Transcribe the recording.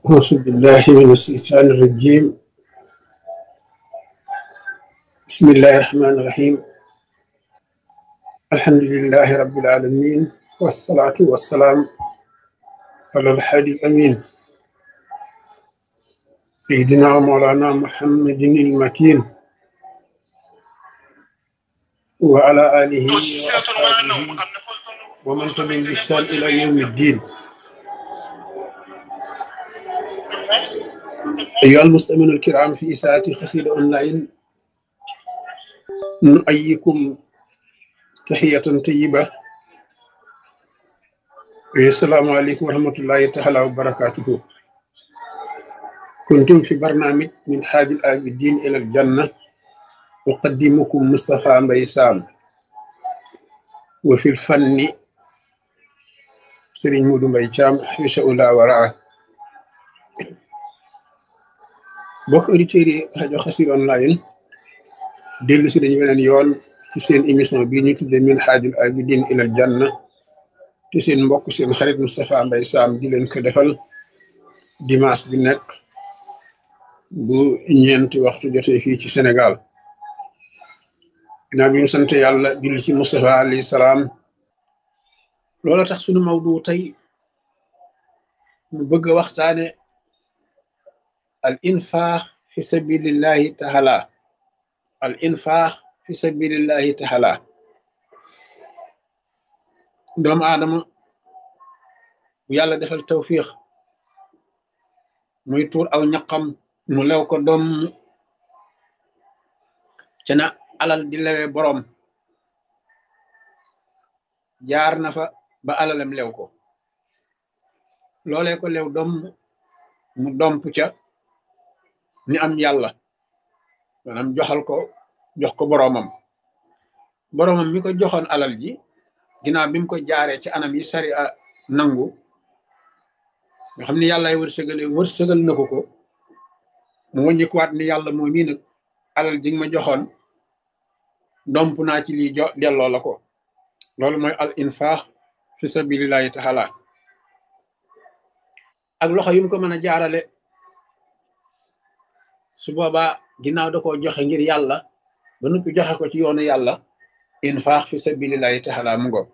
أعوذ بالله من الشيطان الرجيم بسم الله الرحمن الرحيم الحمد لله رب العالمين والصلاة والسلام على الحادي الأمين سيدنا ومولانا محمد المكين وعلى آله وأصحابه ومن تبعهم بإحسان إلى يوم الدين أيها المستمعون الكرام في إساءة خسير أونلاين نؤيكم تحية طيبة السلام عليكم ورحمة الله تعالى وبركاته كنتم في برنامج من حاج العابدين إلى الجنة أقدمكم مصطفى مبيسام وفي الفن سرين مودو مبيشام حيش أولا وراءه bokk auditeurs yi rajo Xassida online dellu si dañu weneen yoon ci seen émission bii ñu tudde min haajul abidin ilal janna te seen mbokk seen xarit Moustapha Mbaye Sam di leen ko defal dimanche bi nekk bu ñeenti waxtu jotee fii ci Sénégal ginnaaw bi ñu sant yàlla julli ci Moustapha alayhi salaam loola tax sunu mawdu tey ñu bëgg a waxtaane al infaax fi sabilillahi taala al infaax fi sabilillahi taala doomu aadama bu yàlla defal tawfiix muy tuur aw ñaqam mu lew ko doom ca na alal di lewe boroom jaar na fa ba alalam lew ko loolee ko lew doom mu domp ca ni am yàlla maanaam joxal ko jox ko boroomam boroomam mi ko joxoon alal ji ginnaaw bi mu ko jaaree ci anam yi sari a nangu nga xam ni yàllaay wërsëgale wërsëgal na ko ko mu wàññikuwaat ni yàlla moo mii nag alal ji nga ma joxoon domp naa ci lii jo delloo la ko loolu mooy al infaax fi sabilillahi taala ak loxo yu mu ko mën a jaarale su boobaa ginnaaw da koo joxe ngir yàlla ba noppi joxe ko ci yoonu yàlla infaax fi sabilillahi taala mu ngo